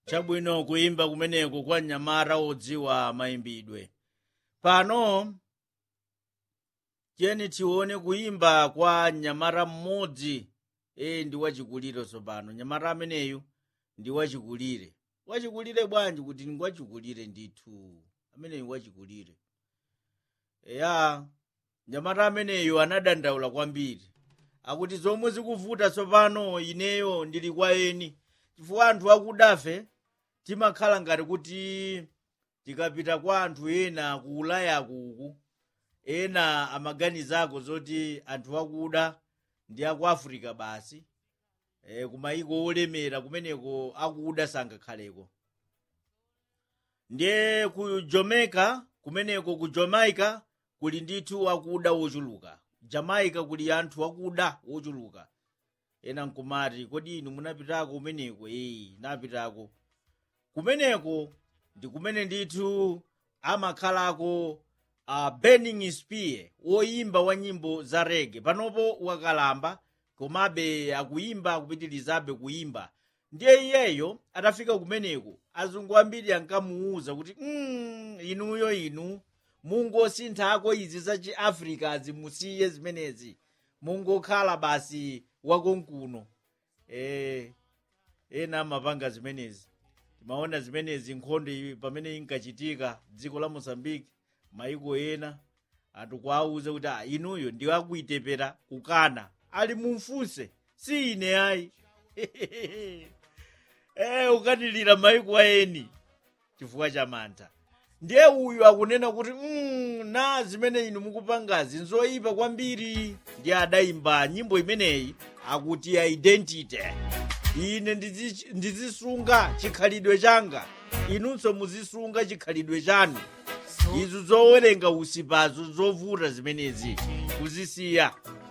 chabwino kuyimba kumeneko kwa mnyamata odziwa mayimbidwe pano tiyeni tione kuyimba kwa mnyamata mmodzi e ndi wachikulire tsopano mnyamata ameneyu ndi wachikulire wachikulire bwanji kuti ndi wachikulire ndithu ameneyu wachikulire eya mnyamata ameneyu anadandaula kwambiri akuti zomwe zikuvuta tsopano ineyo ndili kwa eni chifukwa anthu akudafe timakhala ngati kuti tikapita kwa anthu ena ku ulayaku uku ena amaganizako zoti anthu akuda ndi aku africa basi e, kumayiko olemera kumeneko akuda sangakhaleko ndiye ku jamaica kumeneko ku jamaica kuli ndithu akuda wochuluka jamaica kuli anthu akuda wochuluka ena nkumati kodi inu munapitako kumeneko eyi napitako kumeneko ndi kumene ndithu amakhalako uh, burning spear woyimba wa nyimbo za rege panopo wakalamba komabe akuyimba akupitirizabe kuyimba ndiye iyeyo atafika kumeneko azungu ambiri ankamuwuza kuti mm, inuyo inu mungosinthako izi za chiafrika azimusiye zimenezi mungokhala basi wakonkuno e, ena amapanga zimenezi timaona zimenezi nkhondo iyi pamene inkachitika dziko la mozambique maiko ena anthu kuawuza kuti "Ah, inuyo ndi akuitepera kukana ali mumfunse si ine ayi e ukatilira maiko aeni chifukwa cha mantha ndiye uyu akunena kuti mm, na zimene inu mukupangazi nzoyipa kwambiri ndiye adayimba nyimbo imeneyi akuti identity ine ndizi- ndizisunga chikhalidwe changa inunso muzisunga chikhalidwe chanu izo zowerenga usipazo zovuta zimenezi kuzisiya